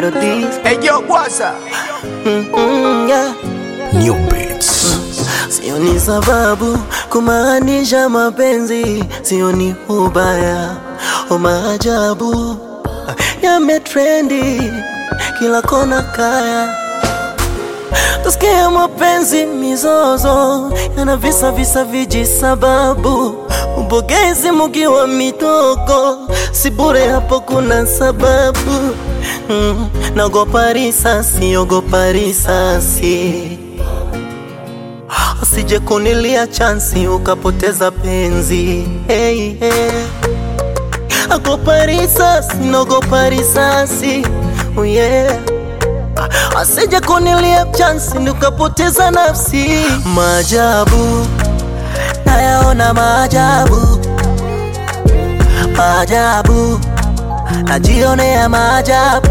melodies. Hey yo, Bwaza. Mm, yeah. New Beats. Sioni sababu kumaanisha mapenzi, sioni ubaya o maajabu yametrendi kila kona kaya tusikia mapenzi mizozo yana visa visa viji sababu ubogezi mukiwa mitoko si bure hapo kuna sababu mm, naogopa risasi ogopa risasi usije kunilia chansi ukapoteza penzi hey, hey. Agopa risasi, naogopa risasi oh yeah. Asije kunilia chansi nikapoteza nafsi. Maajabu nayaona maajabu, maajabu najionea maajabu,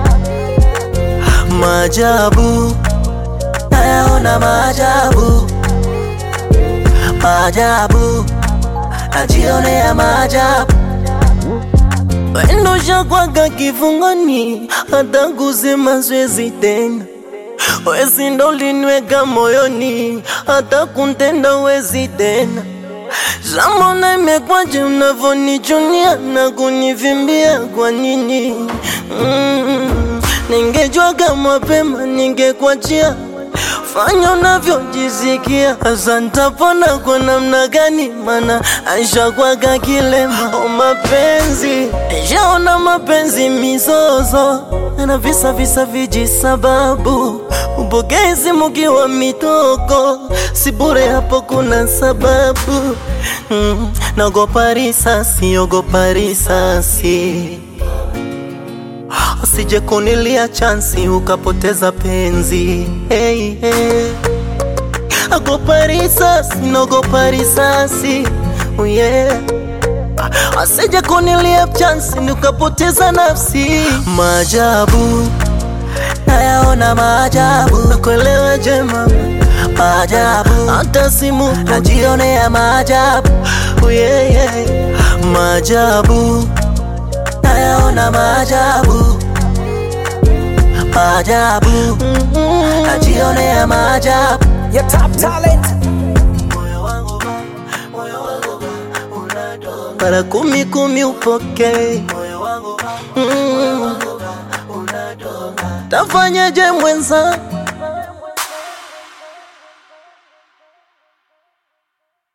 maajabu nayaona maajabu, maajabu najionea maajabu Wendo shakwaga kifungoni, hata kusema siwezi tena. Wezi ndo linweka moyoni, hata kuntenda wezi tena. Shamona imekwaje unavyonichunia na kunivimbia kwa nini? Mm, ningejwaga mapema ningekwachia fanya unavyojisikia. Sasa nitapona kwa namna gani? Mana aishakwaga kilema. O mapenzi, nishaona mapenzi mizozo na visa visa viji sababu ubogezi mukiwa mitoko, si bure hapo kuna sababu mm, naogopa risasi, ogopa risasi usije kunilia chansi ukapoteza penzi hey, hey. Agopa risasi, naogopa risasi oh yeah. Asije kunilia chansi ukapoteza nafsi. Maajabu nayaona maajabu, nakuelewa jema maajabu, hata simu najionea maajabu oh yeah, yeah. Maajabu nayaona maajabu maajabu najionea maajabu Your top talent. mara kumi kumi upokee mm. tafanyaje mwenza